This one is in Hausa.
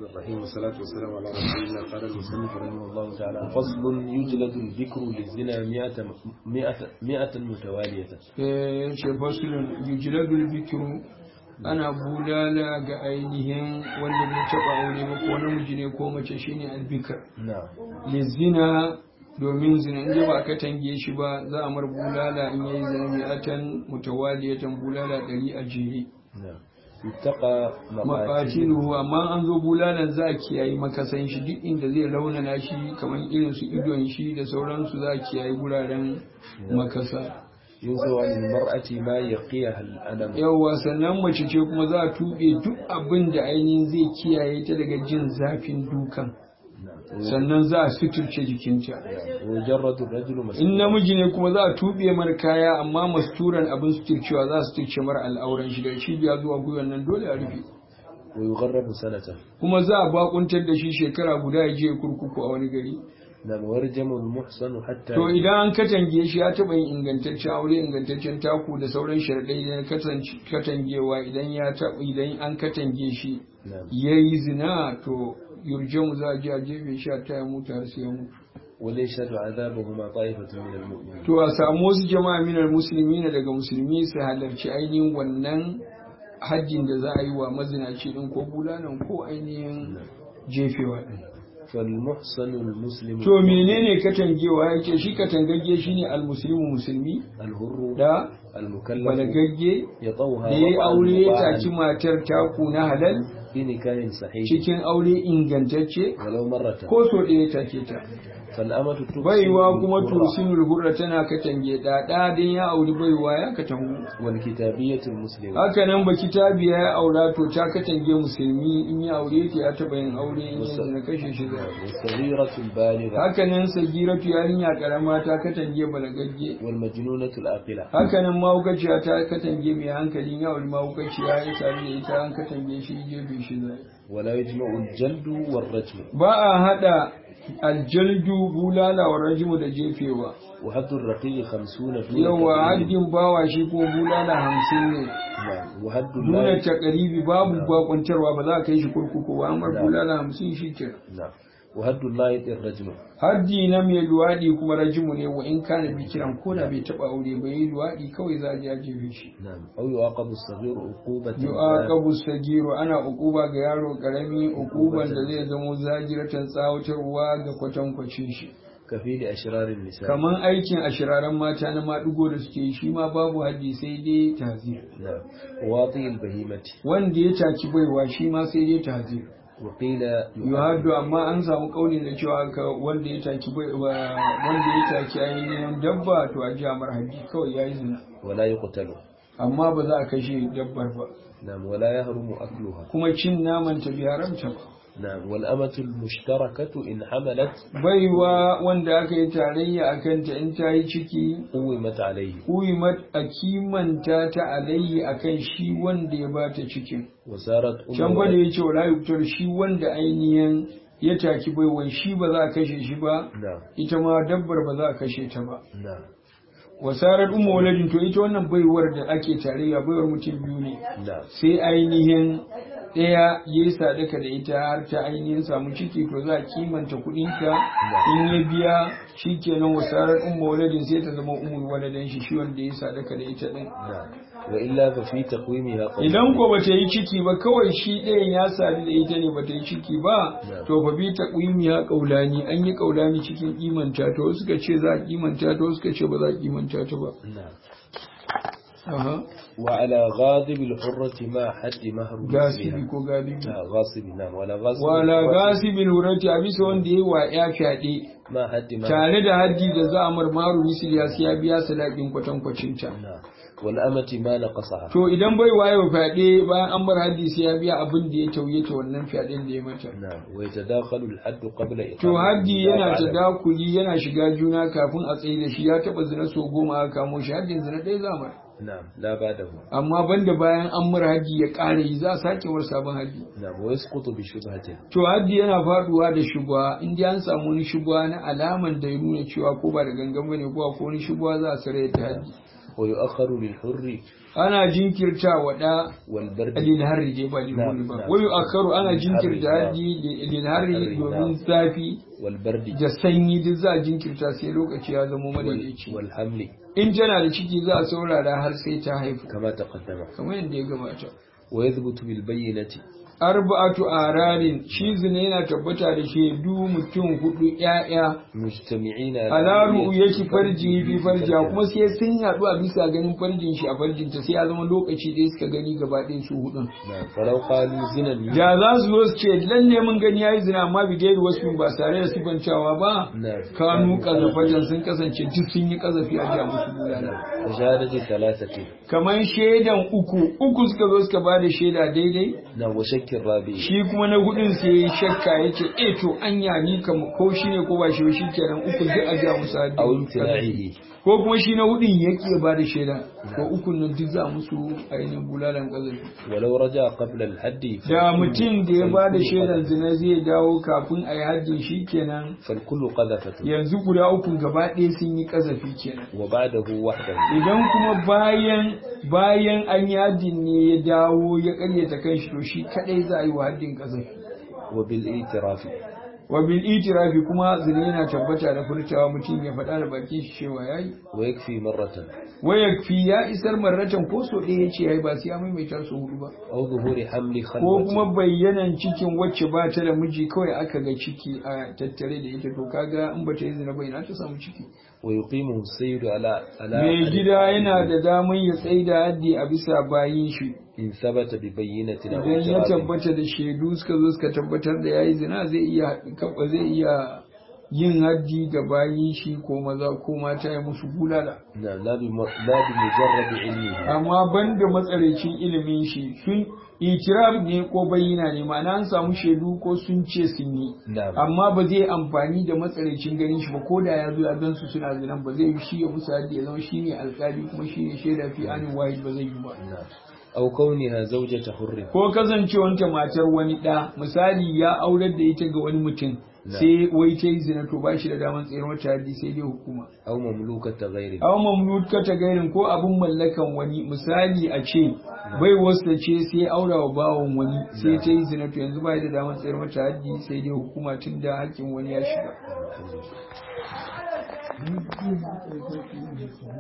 الرحيم والصلاة والسلام على رسول الله قال المصنف رحمه الله تعالى فصل يجلد الذكر للزنا مئة مئة مئة متوالية. شيء فصل يجلد الذكر ana bulala ga ainihin wanda bai taɓa aure ba ko namiji ne ko mace shine albikar lizina domin zina in ba ka tange shi ba za a mar bulala in yayi zina mi'atan mutawaliyatan bulala ɗari a jere maƙatilu amma an zo bulalan za a kiyaye makasan shi duk inda zai raunana shi kamar irin su idon shi da sauransu za a kiyaye guraren makasa yunzo an mar'ati ma yaqiyaha al-adam yawa sannan mace ce kuma za a tube duk abin da ainihin zai kiyaye ta daga jin zafin dukan sannan za a suturce jikinta mujarradu rajulu in namiji ne kuma za a tube mar kaya amma masturan abin suturcewa za su suturce mar al'auran shi da cibiya zuwa gwiwan nan dole a rufe wa yugharrabu sanata kuma za a bakuntar da shi shekara guda ya je kurkuku a wani gari na warjamu muhsanu hatta to idan an katange shi ya taɓa yin ingantaccen aure ingantaccen taku da sauran sharaɗai na katangewa idan ya taɓa idan an katange shi ya yi zina to yurjamu za a je a jefe shi a taya mutu har sai ya mutu wale shaɗu azabahuma ta'ifatun min al-mu'minin to a samu wasu jama'a minal muslimina daga musulmi su halarci ainihin wannan hajjin da za a yi wa mazinaci din ko bulanan ko ainihin jefewa din فالمحسن المسلم to menene katangewa yake shi katangagge shine almuslimu musulmi الهر da المكلف balagagge يطوها da ya aure ya وطأ taki matar taku na halal في نكاح صحيح cikin aure ingantacce ولو مرة ko so ɗaya take ta فالأمة تفسد baiwa kuma الهرة tusinul hurra tana katange da da dan ya auri baiwa ya katangu والكتابية المسلمة haka nan ba kitabiya ya aura to ta katange musulmi in ya aure ta ya taba yin aure in yanzu na kashe shi da والصغيرة البالغة haka nan sagiratu yarinya karama ta katange balagagge والمجنونة العاقلة haka nan mahaukaciya ta katange mai hankali in ya auri mahaukaciya ya tare da ita an katange shi gefe shi zai ولا يجمع الجلد والرجم ba a hada aljaldu bulala wa rajimu da jefewa وحد الرقيق خمسون دون yawa تقريب. haddin bawa shi ko bulala hamsin ne نعم وحد nuna الله takaribi babu bakwantarwa ba za a kai shi kurkuku ba amma Da. bulala hamsin shi ke نعم وحد الله الرجم haddi na mai luwaɗi kuma rajimu ne wa in kana bikiran ko da bai taɓa aure ba yi luwaɗi kawai za a je a jefe shi نعم أو يعاقب الصغير عقوبة yu'aqabu sagiru ana uquba ga yaro karami uquban da zai zamo zagiratan tsawatarwa ga kwatankwacin shi كفيل أشرار النساء kaman aikin ashiraran mata na maɗigo da suke yi shi ma babu haddi sai dai tazir نعم واطي البهيمة wanda ya taki baiwa shi ma sai dai tazir وقيل yuhaddu amma an samu kaulin da cewa ka wanda ya taki bai wa- wanda ya taki ainihin dabba to a ji amar haddi kawai yayi zina ولا يقتل amma ba za a kashe dabbar ba نعم ولا يهرم أكلها kuma cin naman ta bi haramta ba نعم والأمة المشتركة إن حملت baiwa wanda aka yi tarayya a kanta in ta yi ciki قومت عليه kuyimat a kimanta ta alayyi akan shi wanda ya bata cikin وصارت أم can gwada ولد. ya ce wala yuktar shi wanda ainihin ya taki baiwan shi ba za a kashe shi ba نعم ita ma dabbar ba za a kashe ta ba نعم wasarar umma waladin to ita wannan baiwar da ake tarayya baiwar mutum biyu ne نعم sai ainihin ɗaya ya yi sadaka da ita har ta ainihin samu ciki to za a kimanta kuɗinta in ya biya shi kenan wasarar umma waladin sai ta zama umul waladan shi shi wanda ya yi sadaka da ita ɗin نعم وإلا ففي تقويمها قول idan ko bata yi ciki ba kawai shi ɗayan ya sadu da ita ne bata yi ciki ba Yeah. to fa bi ta ya kaulani an yi kaulani cikin kimanta ta wasu suka ce za a kimanta ta wasu suka ce ba za a kimanta ta ba نعم aha وعلى غاضب الحرة ما حد مهر gasibi مثلها. ko galibi لا غاصب نعم ولا غاصب wala الحرة gasibin hurati a bisa wanda ya yi wa ya fyaɗe ما حد مهر tare da haddi da za a marmaru misil ya siya biya sadakin kwatankwacinta نعم والأمة ما نقصها to idan bai waye wa fyaɗe bayan an bar haddi sai ya biya abin da ya tauye ta wannan fyaɗen da ya mata نعم ويتداخل الحد قبل إقامة To haddi yana النزاع ta على- dakuli yana shiga juna kafin a tsaye da shi ya taba zina so goma aka kamo shi haddin zina ɗaya zamar. نعم لا بعده Amma banda bayan an mura haddi ya ƙara yi za a sake war sabon haddi. نعم ويسقط بشبهة To haddi yana faduwa da shubha in dai an samu wani shubha na alaman da ya nuna cewa ko ba da gangan bane ko ko wani shubha za a sare ta haddi. ويؤخر للحر ana jinkirta wa da والبرد lil harri dai ba lil Na'am, hurri ba na'am. wayu akaru ana Lil jinkirta harri, haddi lil harri Harri, domin na'am. zafi والبرد da sanyi duk za a jinkirta sai lokaci ya zama madaidaici وال- والحمل in tana da ciki za a saurara har sai ta haifu كما تقدم kamar yadda ya gabata ويثبت بالبينة arba'atu ararin shi zina yana tabbata da shaidu mutum hudu ƴaƴa مجتمعين ala رؤية yake farji fi farja فرجها. kuma sai sun haɗu a bisa ganin farjin shi a farjinta sai ya zama lokaci ɗaya suka gani gaba ɗaya su hudun نعم فلو قالوا زنا da za su zo su ce lalle mun gani yayi zina amma bi gairu wasu ba tare da sifancawa ba نعم kanu kazafatan sun kasance duk sun yi kazafi a jiya musu bulala فشهادة ثلاثة kamar shaidan uku uku suka zo suka bada shaida daidai نعم وشك الرابع shi kuma na hudun sai ya shakka ya ce eh to anya ni kam ko shi ne ko ba shi ba shi kenan uku duk a jiya musu haddi أو امتناعه ko kuma shi na hudun ya ki ba da shaida ko ukun nan duk za musu ainihin bulalan kazafi ولو رجع قبل الحد da mutum da ya ba da فالكل shaidan قذف. zina zai dawo kafin a yi haddin shi kenan فالكل قذفة yanzu guda uku gaba ɗaya sun yi kazafi kenan وبعده وحده idan kuma bayan bayan an yi haddin ne ya dawo ya karyata kanshi to shi kadai za a yi wa haddin kazafi وبالاعتراف wa bil itirafi kuma zina yana tabbata da furtawa mutum ya faɗa da bakin shi cewa yayi ويكفي مرة wa yakfi ya isar marratan ko so ɗaya yace yayi ba sai ya maimaita su hudu ba أو ظهور حمل ko خلوة kuma bayyanan cikin wacce ba ta da miji kawai aka ga ciki a tattare da ita to kaga in ba ta yi zina ba ina ta samu ciki ويقيمه السيد على على mai gida yana da daman ya tsaida haddi a bisa bayin shi إن ثبت ببينة أو idan ya اعتراف tabbata da shaidu suka zo suka tabbatar da yayi zina zai iya kaba zai iya yin haddi ga bayin shi ko maza ko mata ya musu bulala نعم لا بم- لا بمجرد علمه amma banda matsarecin ilimin shi sun itiraf ne ko bayyana ne ma'ana an samu shaidu ko sun ce sun yi نعم amma ba zai amfani da matsarecin ganin shi ba ko da ya zo ya gan su suna zinan ba zai yi shi ya musu haddi ya zama shi ne alkali kuma shi ne shaida fi anin wahid ba zai yi ba نعم أو كونها زوجة حر ko kasancewanta matar wani ɗa misali ya aurar da ita ga wani mutum Na. sai wai ta yi zina to ba shi da daman tsayar mata haddi sai dai hukuma أو مملوكة غيره aw mamluka ta gairin ko abin mallakan wani misali a ce bai wasta ce sai aura wa bawon wani sai ta yi zina to yanzu ba da daman tsayar mata haddi sai dai hukuma tun da hakkin wani ya shiga